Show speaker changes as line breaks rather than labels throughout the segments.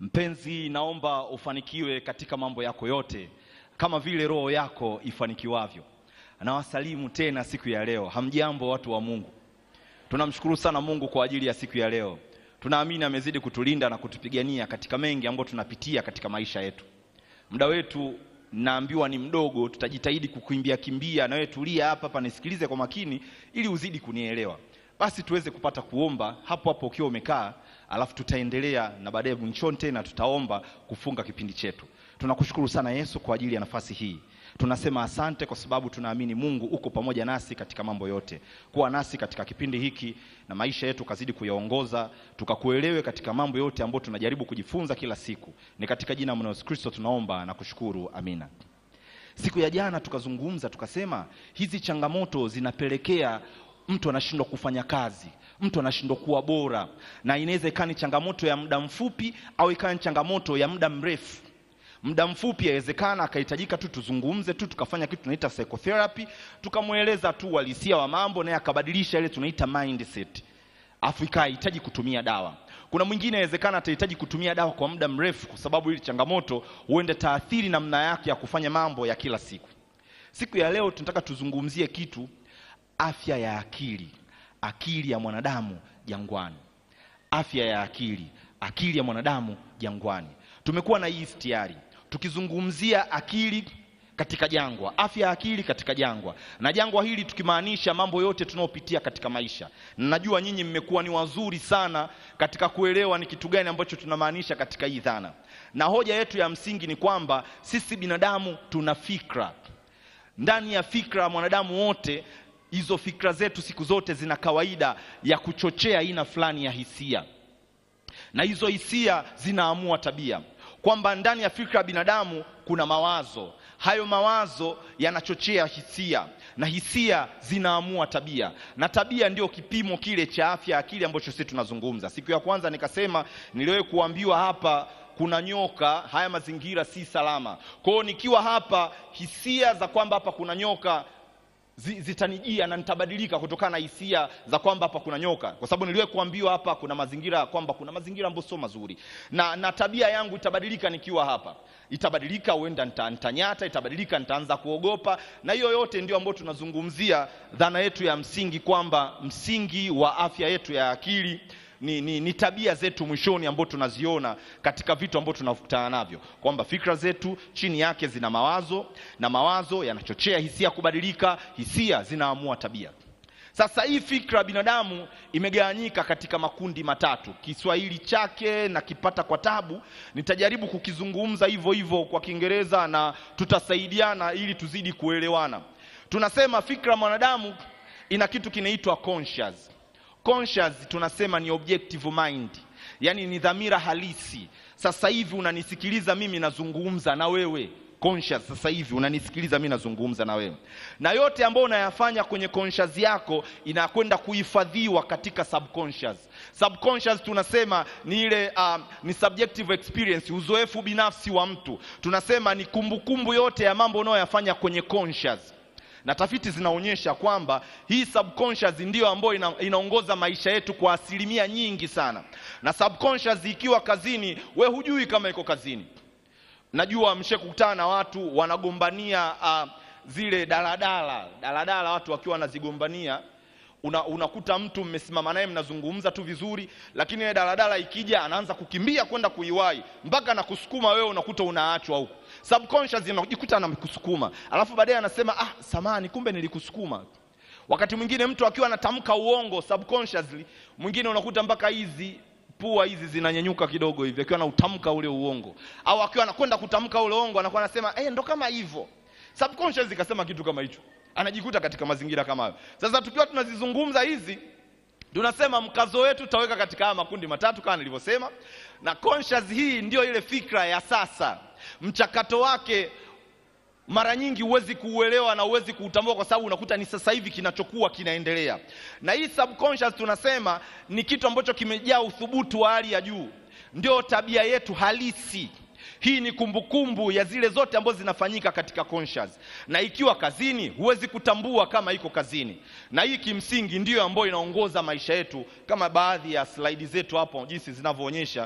Mpenzi, naomba ufanikiwe katika mambo yako yote kama vile roho yako ifanikiwavyo. Nawasalimu tena siku ya leo. Hamjambo watu wa Mungu. Tunamshukuru sana Mungu kwa ajili ya siku ya leo. Tunaamini amezidi kutulinda na kutupigania katika mengi ambayo tunapitia katika maisha yetu. Muda wetu naambiwa ni mdogo, tutajitahidi kukimbia kimbia. Na wewe tulia hapa hapa, nisikilize kwa makini ili uzidi kunielewa. Basi tuweze kupata kuomba hapo hapo ukiwa umekaa, alafu tutaendelea na baadaye mwishoni tena tutaomba kufunga kipindi chetu. Tunakushukuru sana Yesu kwa ajili ya nafasi hii. Tunasema asante kwa sababu tunaamini Mungu uko pamoja nasi katika mambo yote. Kuwa nasi katika kipindi hiki na maisha yetu kazidi kuyaongoza, tukakuelewe katika mambo yote ambayo tunajaribu kujifunza kila siku. Ni katika jina la Yesu Kristo tunaomba na kushukuru, amina. Siku ya jana tukazungumza tukasema, hizi changamoto zinapelekea mtu anashindwa kufanya kazi, mtu anashindwa kuwa bora, na inaweza ikawa ni changamoto ya muda mfupi au ikawa ni changamoto ya muda mrefu. Muda mfupi yawezekana akahitajika tu tuzungumze tu tukafanya kitu tunaita psychotherapy, tukamweleza tu uhalisia wa mambo, naye akabadilisha ile tunaita mindset, afu ikahitaji kutumia dawa. Kuna mwingine inawezekana atahitaji kutumia dawa kwa muda mrefu, kwa sababu ili changamoto huenda taathiri namna yake ya kufanya mambo ya kila siku. Siku ya leo tunataka tuzungumzie kitu, afya ya akili, akili ya mwanadamu jangwani. Afya ya akili, akili ya mwanadamu jangwani. Tumekuwa na hii istiari tukizungumzia akili katika jangwa, afya ya akili katika jangwa, na jangwa hili tukimaanisha mambo yote tunayopitia katika maisha. Na najua nyinyi mmekuwa ni wazuri sana katika kuelewa ni kitu gani ambacho tunamaanisha katika hii dhana, na hoja yetu ya msingi ni kwamba sisi binadamu tuna fikra. Ndani ya fikra mwanadamu wote, hizo fikra zetu siku zote zina kawaida ya kuchochea aina fulani ya hisia, na hizo hisia zinaamua tabia kwamba ndani ya fikra ya binadamu kuna mawazo. Hayo mawazo yanachochea hisia na hisia zinaamua tabia, na tabia ndio kipimo kile cha afya ya akili ambacho sisi tunazungumza. Siku ya kwanza nikasema, niliwahi kuambiwa hapa kuna nyoka, haya mazingira si salama. Kwa hiyo nikiwa hapa, hisia za kwamba hapa kuna nyoka zitanijia na nitabadilika kutokana na hisia za kwamba hapa kuna nyoka, kwa sababu niliwahi kuambiwa hapa kuna mazingira kwamba kuna mazingira ambayo sio mazuri, na, na tabia yangu itabadilika nikiwa hapa, itabadilika, huenda nitanyata, itabadilika, nitaanza kuogopa, na hiyo yote ndio ambayo tunazungumzia dhana yetu ya msingi kwamba msingi wa afya yetu ya akili ni, ni, ni tabia zetu mwishoni ambao tunaziona katika vitu ambavyo tunakutana navyo, kwamba fikra zetu chini yake zina mawazo na mawazo yanachochea hisia kubadilika, hisia zinaamua tabia. Sasa hii fikra binadamu imegawanyika katika makundi matatu. Kiswahili chake na kipata kwa tabu, nitajaribu kukizungumza hivyo hivyo kwa Kiingereza na tutasaidiana ili tuzidi kuelewana. Tunasema fikra mwanadamu ina kitu kinaitwa conscious Conscious tunasema ni objective mind, yaani ni dhamira halisi. Sasa hivi unanisikiliza mimi nazungumza na wewe conscious. Sasa hivi unanisikiliza mimi nazungumza na wewe, na yote ambayo unayafanya kwenye conscious yako inakwenda kuhifadhiwa katika subconscious. Subconscious tunasema ni ile uh, ni subjective experience, uzoefu binafsi wa mtu. Tunasema ni kumbukumbu kumbu yote ya mambo unayoyafanya kwenye conscious na tafiti zinaonyesha kwamba hii subconscious ndiyo ambayo ina, inaongoza maisha yetu kwa asilimia nyingi sana. Na subconscious ikiwa kazini, we hujui kama iko kazini. Najua mshakutana na watu wanagombania uh, zile daladala daladala, watu wakiwa wanazigombania una, unakuta mtu mmesimama naye mnazungumza tu vizuri, lakini ile daladala ikija anaanza kukimbia kwenda kuiwahi mpaka na kusukuma wewe, unakuta unaachwa huko. Subconscious inajikuta anakusukuma, alafu baadaye anasema ah, samani, kumbe nilikusukuma. Wakati mwingine mtu akiwa anatamka uongo subconsciously, mwingine unakuta mpaka hizi pua hizi zinanyanyuka kidogo hivi, akiwa anautamka ule uongo, au akiwa anakwenda kutamka ule uongo anakuwa anasema eh, ndo kama hivyo. Subconscious ikasema kitu kama hicho anajikuta katika mazingira kama hayo. Sasa tukiwa tunazizungumza hizi, tunasema mkazo wetu tutaweka katika haya makundi matatu kama nilivyosema, na conscious hii ndio ile fikra ya sasa. Mchakato wake mara nyingi huwezi kuuelewa na huwezi kuutambua kwa sababu unakuta ni sasa hivi kinachokuwa kinaendelea, na hii subconscious tunasema ni kitu ambacho kimejaa uthubutu wa hali ya juu, ndio tabia yetu halisi. Hii ni kumbukumbu kumbu ya zile zote ambazo zinafanyika katika conscious, na ikiwa kazini huwezi kutambua kama iko kazini, na hii kimsingi ndiyo ambayo inaongoza maisha yetu, kama baadhi ya slaidi zetu hapo jinsi zinavyoonyesha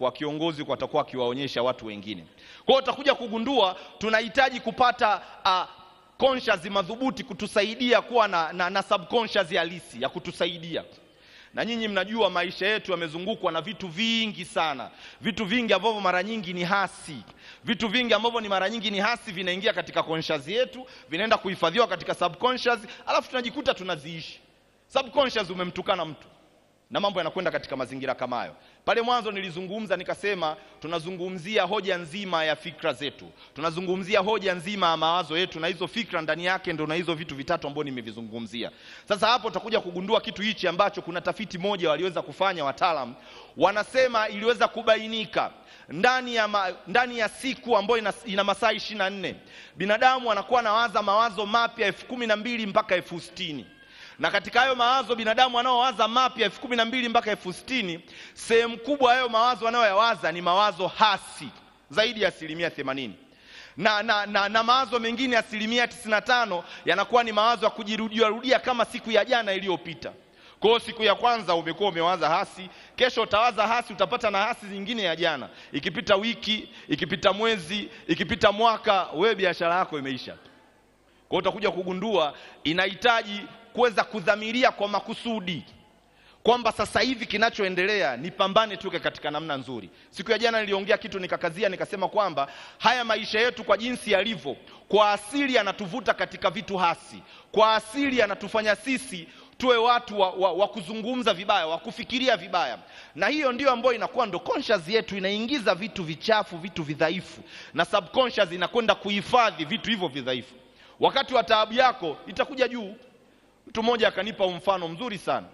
kwa kiongozi kwa atakuwa akiwaonyesha watu wengine. Kwa hiyo utakuja kugundua tunahitaji kupata uh, conscious madhubuti kutusaidia kuwa na, na, na subconscious halisi ya kutusaidia na nyinyi mnajua maisha yetu yamezungukwa na vitu vingi sana, vitu vingi ambavyo mara nyingi ni hasi, vitu vingi ambavyo ni mara nyingi ni hasi vinaingia katika conscious yetu, vinaenda kuhifadhiwa katika subconscious, alafu tunajikuta tunaziishi. Subconscious, umemtukana mtu na mambo yanakwenda katika mazingira kama hayo. Pale mwanzo nilizungumza nikasema, tunazungumzia hoja nzima ya fikra zetu, tunazungumzia hoja nzima ya mawazo yetu, na hizo fikra ndani yake ndo na hizo vitu vitatu ambavyo nimevizungumzia. Sasa hapo utakuja kugundua kitu hichi ambacho kuna tafiti moja waliweza kufanya wataalam, wanasema iliweza kubainika ndani ya, ma, ndani ya siku ambayo ina, ina masaa ishirini na nne binadamu anakuwa anawaza mawazo mapya elfu kumi na mbili mpaka elfu sitini na katika hayo mawazo binadamu anaowaza mapya elfu kumi na mbili mpaka elfu sitini sehemu kubwa hayo mawazo anayoyawaza ni mawazo hasi zaidi ya asilimia themanini na, na, na, na mawazo mengine asilimia tisini na tano yanakuwa ni mawazo ya kujirudiarudia kama siku ya jana iliyopita. Kwa hiyo siku ya kwanza umekuwa umewaza hasi, kesho utawaza hasi, utapata na hasi nyingine ya jana. Ikipita wiki, ikipita mwezi, ikipita mwaka, wewe biashara yako imeisha. Kwa hiyo utakuja kugundua inahitaji kuweza kudhamiria kwa makusudi kwamba sasa hivi kinachoendelea ni pambane tuke katika namna nzuri. Siku ya jana niliongea kitu nikakazia, nikasema kwamba haya maisha yetu kwa jinsi yalivyo, kwa asili yanatuvuta katika vitu hasi, kwa asili yanatufanya sisi tuwe watu wa, wa, wa kuzungumza vibaya, wa kufikiria vibaya, na hiyo ndio ambayo inakuwa ndo conscious yetu, inaingiza vitu vichafu, vitu vidhaifu, na subconscious inakwenda kuhifadhi vitu hivyo vidhaifu. Wakati wa taabu yako itakuja juu. Mtu mmoja akanipa mfano mzuri sana,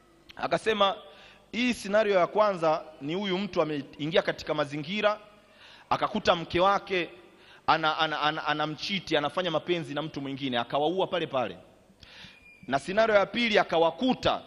akasema hii scenario ya kwanza ni huyu mtu ameingia katika mazingira akakuta mke wake ana, ana, ana, anamchiti anafanya mapenzi na mtu mwingine akawaua pale pale, na scenario ya pili akawakuta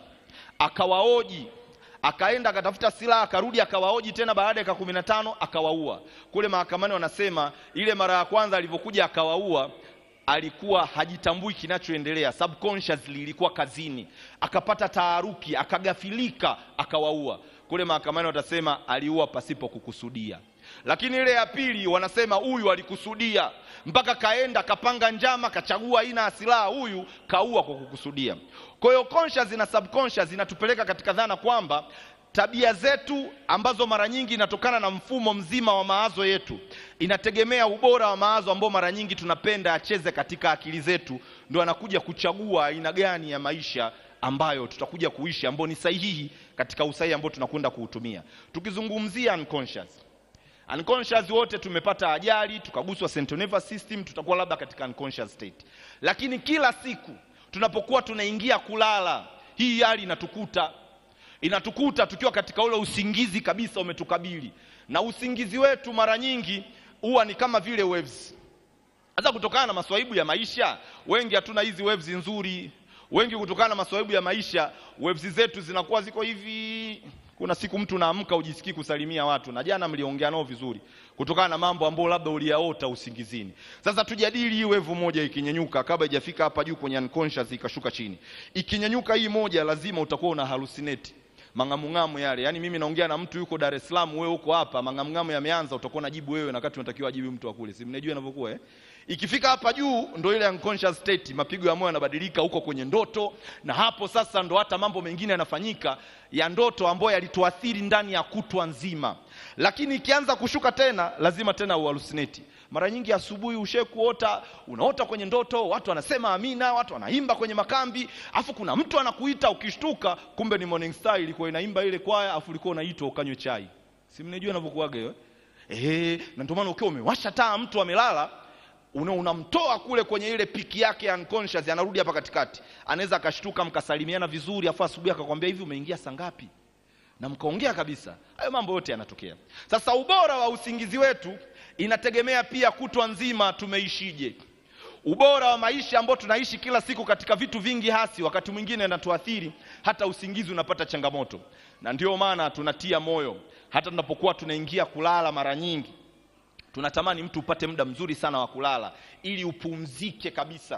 akawaoji akaenda akatafuta silaha akarudi akawaoji tena baada ya dakika kumi na tano akawaua. Kule mahakamani wanasema ile mara ya kwanza alivyokuja akawaua alikuwa hajitambui kinachoendelea, subconsciously ilikuwa kazini, akapata taharuki, akagafilika, akawaua. Kule mahakamani watasema aliua pasipo kukusudia, lakini ile ya pili wanasema huyu alikusudia, mpaka kaenda kapanga njama, kachagua aina ya silaha, huyu kaua kwa kukusudia. Kwa hiyo conscious na subconscious inatupeleka katika dhana kwamba tabia zetu ambazo mara nyingi inatokana na mfumo mzima wa mawazo yetu, inategemea ubora wa mawazo ambao mara nyingi tunapenda acheze katika akili zetu, ndio anakuja kuchagua aina gani ya maisha ambayo tutakuja kuishi, ambayo ni sahihi katika usahihi ambao tunakwenda kuutumia. Tukizungumzia unconscious, unconscious wote tumepata ajali tukaguswa central nervous system, tutakuwa labda katika unconscious state, lakini kila siku tunapokuwa tunaingia kulala, hii hali inatukuta inatukuta tukiwa katika ule usingizi kabisa umetukabili, na usingizi wetu mara nyingi huwa ni kama vile waves. Sasa kutokana na maswaibu ya maisha, wengi hatuna hizi waves nzuri. Wengi kutokana na maswaibu ya maisha, waves zetu zinakuwa ziko hivi. Kuna siku mtu naamka ujisikii kusalimia watu, na jana mliongea nao vizuri, kutokana na mambo ambayo labda uliyaota usingizini. Sasa tujadili hii wevu moja ikinyenyuka, kabla haijafika hapa juu kwenye unconscious ikashuka chini, ikinyenyuka hii moja, lazima utakuwa una hallucinate mang'amung'amu yale. Yaani mimi naongea na mtu yuko Dar es Salaam, wewe uko hapa, mang'amung'amu yameanza, utakuwa unajibu wewe na wakati unatakiwa ajibu mtu wa kule. Si mnajua inavyokuwa eh? Ikifika hapa juu ndo ile unconscious state, mapigo ya moyo yanabadilika huko kwenye ndoto, na hapo sasa ndo hata mambo mengine yanafanyika ya ndoto ambayo yalituathiri ndani ya kutwa nzima. Lakini ikianza kushuka tena, lazima tena uhalusineti. Mara nyingi asubuhi ushe kuota, unaota kwenye ndoto, watu wanasema amina, watu wanaimba kwenye makambi, afu kuna mtu anakuita, ukishtuka kumbe ni Morning Star ilikuwa inaimba ile kwaya, afu ulikuwa unaitwa ukanywe chai. Si mnajua inavyokuwaga hiyo eh? Na ndio maana ukiwa umewasha taa, mtu amelala una unamtoa kule kwenye ile piki yake ya unconscious, anarudi hapa katikati, anaweza akashtuka, mkasalimiana vizuri, afu asubuhi akakwambia hivi, umeingia saa ngapi? na mkaongea kabisa. Hayo mambo yote yanatokea. Sasa ubora wa usingizi wetu inategemea pia kutwa nzima tumeishije. Ubora wa maisha ambao tunaishi kila siku katika vitu vingi hasi, wakati mwingine inatuathiri hata usingizi unapata changamoto, na ndio maana tunatia moyo hata tunapokuwa tunaingia kulala, mara nyingi tunatamani mtu upate muda mzuri sana wa kulala ili upumzike kabisa.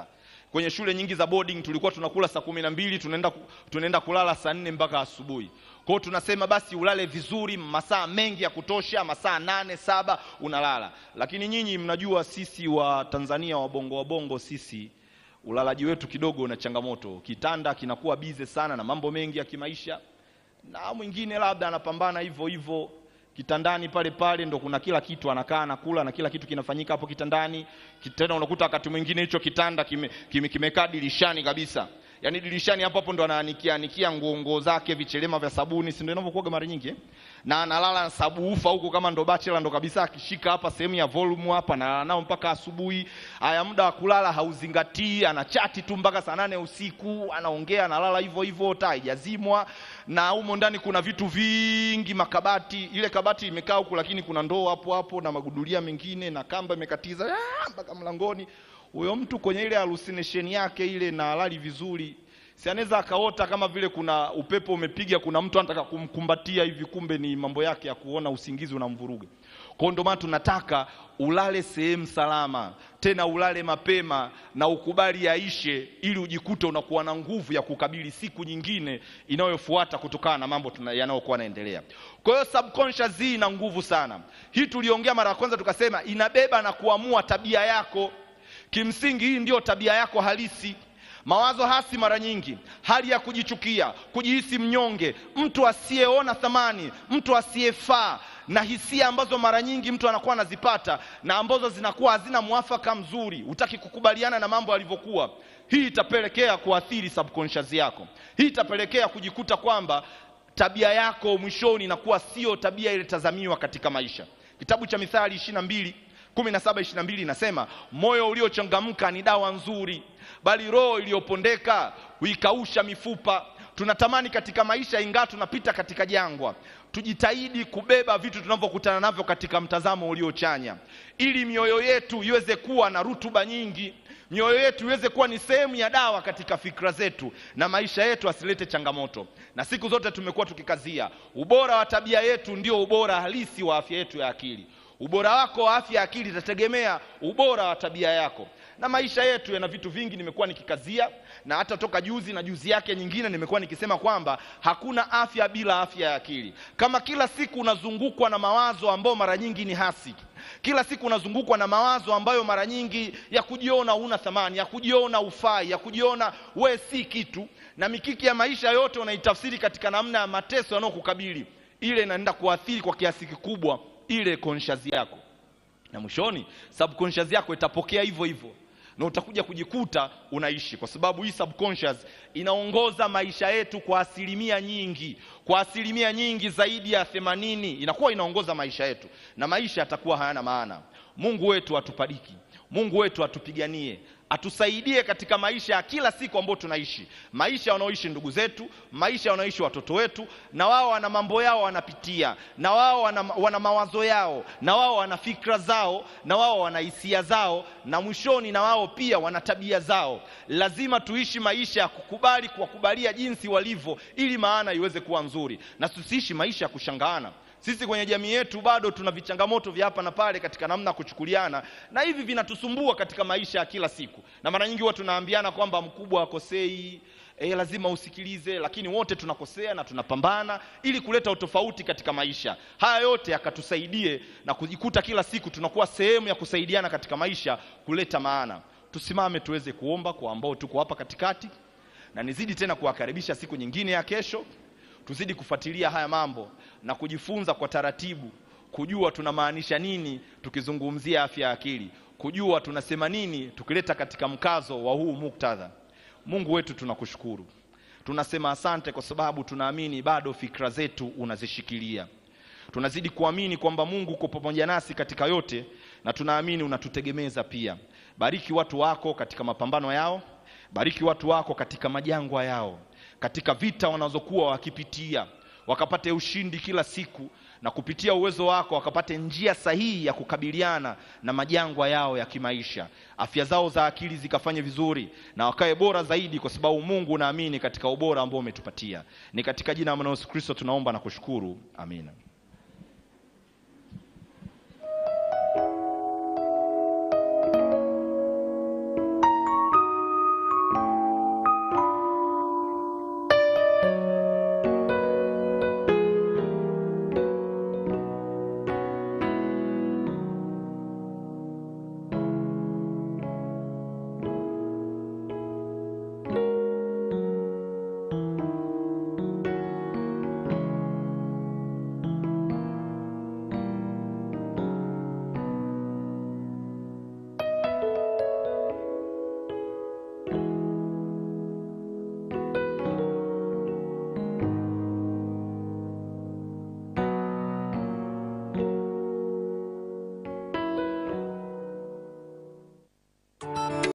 Kwenye shule nyingi za boarding tulikuwa tunakula saa kumi na mbili tunaenda, tunaenda kulala saa nne mpaka asubuhi. Kwa hiyo tunasema basi ulale vizuri masaa mengi ya kutosha, masaa nane saba unalala. Lakini nyinyi mnajua sisi wa Tanzania wabongo wabongo sisi ulalaji wetu kidogo una changamoto. Kitanda kinakuwa bize sana na mambo mengi ya kimaisha, na mwingine labda anapambana hivyo hivyo kitandani pale pale, ndo kuna kila kitu, anakaa anakula na kila kitu kinafanyika hapo kitandani. Tena unakuta wakati mwingine hicho kitanda kimekaa kime, kime dirishani kabisa, yaani dirishani hapo hapo ndo anaanikia anikia nguo nguo zake, vichelema vya sabuni, si ndio inavyokuwa mara nyingi eh? na analala na sabuufa huko kama ndo bachelor ndo kabisa, akishika hapa sehemu ya volume hapa na nao mpaka asubuhi. Haya, muda wa kulala hauzingatii, anachati tu mpaka saa nane usiku, anaongea, analala hivyo hivyo, taa haijazimwa, na humo ndani kuna vitu vingi, makabati, ile kabati imekaa huku, lakini kuna ndoo hapo hapo na magudulia mengine na kamba imekatiza mpaka mlangoni. Huyo mtu kwenye ile hallucination yake ile na halali vizuri si anaweza akaota kama vile kuna upepo umepiga, kuna mtu anataka kumkumbatia hivi, kumbe ni mambo yake ya kuona usingizi unamvuruga. Kwa hiyo ndio maana tunataka ulale sehemu salama, tena ulale mapema na ukubali yaishe, ili ujikute unakuwa na nguvu ya kukabili siku nyingine inayofuata kutokana na mambo yanayokuwa yanaendelea. Kwa hiyo subconscious hii ina nguvu sana. Hii tuliongea mara ya kwanza, tukasema inabeba na kuamua tabia yako. Kimsingi hii ndiyo tabia yako halisi. Mawazo hasi mara nyingi, hali ya kujichukia, kujihisi mnyonge, mtu asiyeona thamani, mtu asiyefaa, na hisia ambazo mara nyingi mtu anakuwa anazipata na ambazo zinakuwa hazina mwafaka mzuri, hutaki kukubaliana na mambo yalivyokuwa. Hii itapelekea kuathiri subconscious yako. Hii itapelekea kujikuta kwamba tabia yako mwishoni inakuwa sio tabia ile tazamiwa katika maisha. Kitabu cha Mithali ishirini na mbili kumi na saba ishirini na mbili inasema moyo uliochangamka ni dawa nzuri, bali roho iliyopondeka huikausha mifupa. Tunatamani katika maisha, ingawa tunapita katika jangwa, tujitahidi kubeba vitu tunavyokutana navyo katika mtazamo uliochanya, ili mioyo yetu iweze kuwa na rutuba nyingi, mioyo yetu iweze kuwa ni sehemu ya dawa katika fikra zetu, na maisha yetu asilete changamoto. Na siku zote tumekuwa tukikazia ubora wa tabia yetu ndio ubora halisi wa afya yetu ya akili. Ubora wako wa afya ya akili itategemea ubora wa tabia yako. Na maisha yetu yana vitu vingi, nimekuwa nikikazia, na hata toka juzi na juzi yake nyingine nimekuwa nikisema kwamba hakuna afya bila afya ya akili. Kama kila siku unazungukwa na mawazo ambayo mara nyingi ni hasi, kila siku unazungukwa na mawazo ambayo mara nyingi ya kujiona huna thamani, ya kujiona ufai, ya kujiona we si kitu, na mikiki ya maisha yote unaitafsiri katika namna ya mateso yanayokukabili, ile inaenda kuathiri kwa kiasi kikubwa ile conscious yako, na mwishoni subconscious yako itapokea hivyo hivyo, na utakuja kujikuta unaishi, kwa sababu hii subconscious inaongoza maisha yetu kwa asilimia nyingi, kwa asilimia nyingi zaidi ya themanini inakuwa inaongoza maisha yetu, na maisha yatakuwa hayana maana. Mungu wetu atubariki, Mungu wetu atupiganie atusaidie katika maisha ya kila siku ambayo tunaishi, maisha wanaoishi ndugu zetu, maisha wanaoishi watoto wetu, na wao wana mambo yao wanapitia, na wao wana, wana mawazo yao, na wao wana fikra zao, na wao wana hisia zao, na mwishoni na wao pia wana tabia zao. Lazima tuishi maisha ya kukubali, kuwakubalia jinsi walivyo, ili maana iweze kuwa nzuri, na tusiishi maisha ya kushangaana. Sisi kwenye jamii yetu bado tuna vichangamoto vya hapa na pale katika namna ya kuchukuliana, na hivi vinatusumbua katika maisha ya kila siku, na mara nyingi huwa tunaambiana kwamba mkubwa hakosei, e, lazima usikilize, lakini wote tunakosea na tunapambana ili kuleta utofauti katika maisha haya yote, yakatusaidie na kujikuta kila siku tunakuwa sehemu ya kusaidiana katika maisha kuleta maana. Tusimame tuweze kuomba kwa ambao tuko hapa katikati, na nizidi tena kuwakaribisha siku nyingine ya kesho tuzidi kufuatilia haya mambo na kujifunza kwa taratibu, kujua tunamaanisha nini tukizungumzia afya ya akili, kujua tunasema nini tukileta katika mkazo wa huu muktadha. Mungu wetu, tunakushukuru, tunasema asante kwa sababu tunaamini bado fikra zetu unazishikilia. Tunazidi kuamini kwamba Mungu uko pamoja nasi katika yote, na tunaamini unatutegemeza pia. Bariki watu wako katika mapambano yao, bariki watu wako katika majangwa yao katika vita wanazokuwa wakipitia, wakapate ushindi kila siku, na kupitia uwezo wako wakapate njia sahihi ya kukabiliana na majangwa yao ya kimaisha. Afya zao za akili zikafanye vizuri na wakawe bora zaidi, kwa sababu Mungu naamini katika ubora ambao umetupatia. Ni katika jina la Yesu Kristo tunaomba na kushukuru, amina.